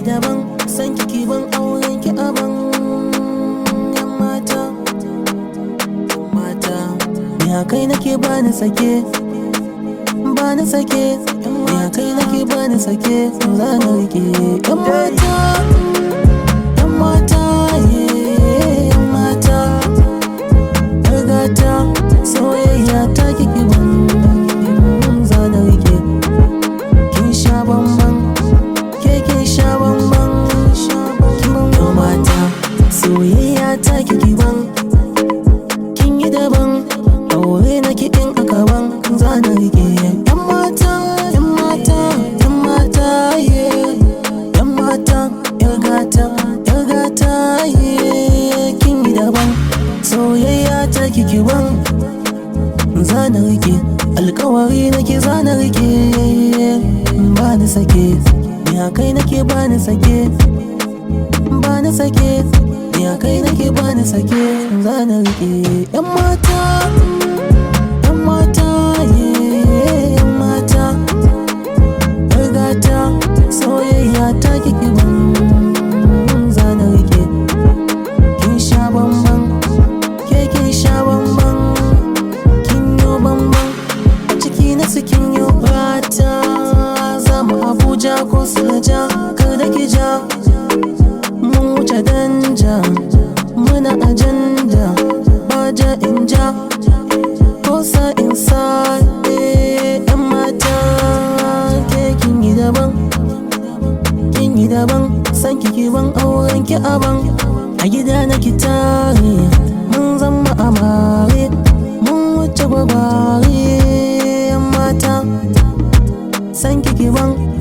daban san kiki ban auren ki aban yan mata yan mata ya kai nake bani sake bani sake ya kai nake bani sake za na rike yan mata yan mata yeah, yan mata yar gata soyayya ta kiki ban za na rike kin sha bamban ke kin sha bamban kin mata soyayya ta kiki ban kin yi daban aure na kiɗin a gaban za na rike yan mata yan mata yan mata yeah. yan mata yar gata yar gata yeah. kin yi daban soyayya ta kiki ban za na rike alkawari nake za na rike ba ni sake ya kai nake ba ni sake ba ni sake ya kai nake ba ni sake za na rike yan mata yan mata yeah, yan mata yar gata soyayya ta kiki ban za na rike kin sha bamban ke kin sha bamban kin yo bamban a ciki na su kin yo bata za mu abuja ko suleja kar da ki ja mun wuce danja muna ajanda ba ja in ja ko sa in sa eh, yan mata ke kin yi daban kin yi daban san kiki ban auren ki aban a gida na ki tare mun zama amare mun wuce gwagware yan mata san kiki ban